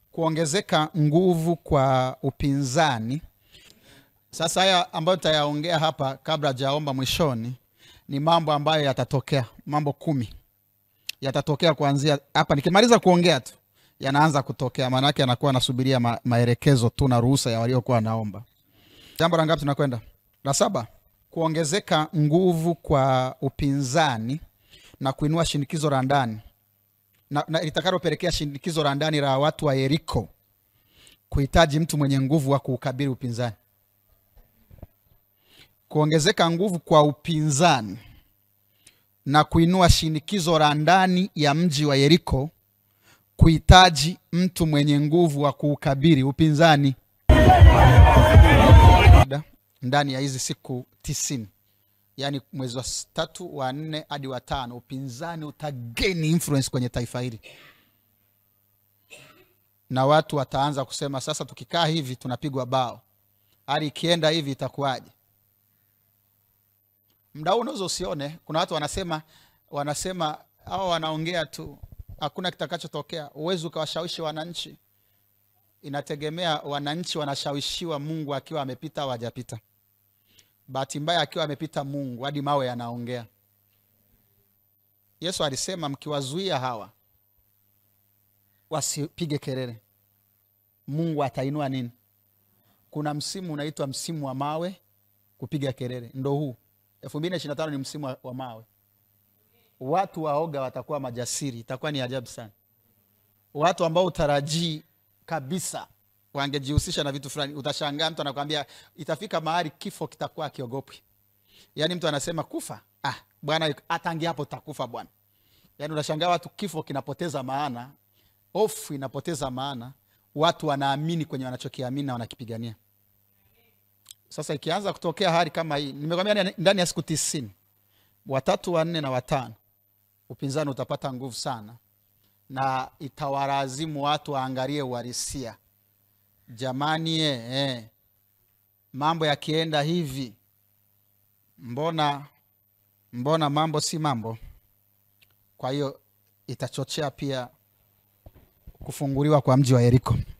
kuongezeka nguvu kwa upinzani. Sasa haya ambayo tutayaongea hapa kabla hajaomba mwishoni ni mambo ambayo yatatokea, mambo kumi yatatokea kuanzia hapa. Nikimaliza kuongea tu yanaanza kutokea, maana yake anakuwa anasubiria ma maelekezo tu na ruhusa ya waliokuwa wanaomba. Jambo la ngapi tunakwenda? La saba, kuongezeka nguvu kwa upinzani na kuinua shinikizo la ndani na, na litakalopelekea shinikizo la ndani la watu wa Yeriko kuhitaji mtu mwenye nguvu wa kuukabili upinzani. Kuongezeka nguvu kwa upinzani na kuinua shinikizo la ndani ya mji wa Yeriko kuhitaji mtu mwenye nguvu wa kuukabili upinzani ndani ya hizi siku tisini yaani mwezi wa tatu wa nne hadi wa tano upinzani utageni influence kwenye taifa hili na watu wataanza kusema sasa tukikaa hivi tunapigwa bao hali ikienda hivi itakuwaje mda huu unaweza usione kuna watu wanasema wanasema au wanaongea tu hakuna kitakachotokea uwezi ukawashawishi wananchi inategemea wananchi wanashawishiwa mungu akiwa amepita au hajapita bahati mbaya akiwa amepita mungu hadi mawe yanaongea yesu alisema mkiwazuia hawa wasipige kelele mungu atainua nini kuna msimu unaitwa msimu wa mawe kupiga kelele ndo huu elfu mbili na ishiri na tano ni msimu wa, wa mawe watu waoga watakuwa majasiri itakuwa ni ajabu sana watu ambao utarajii kabisa wangejihusisha na vitu fulani utashangaa mtu anakwambia itafika mahali kifo kitakuwa akiogopwi yaani mtu anasema kufa ah bwana hatangi hapo takufa bwana yaani unashangaa watu kifo kinapoteza maana hofu inapoteza maana watu wanaamini kwenye wanachokiamini na wanakipigania sasa ikianza kutokea hali kama hii nimekwambia ndani ya siku tisini watatu wanne na watano upinzani utapata nguvu sana na itawalazimu watu waangalie uharisia jamani eh, eh. mambo yakienda hivi mbona mbona mambo si mambo kwa hiyo itachochea pia kufunguliwa kwa mji wa yeriko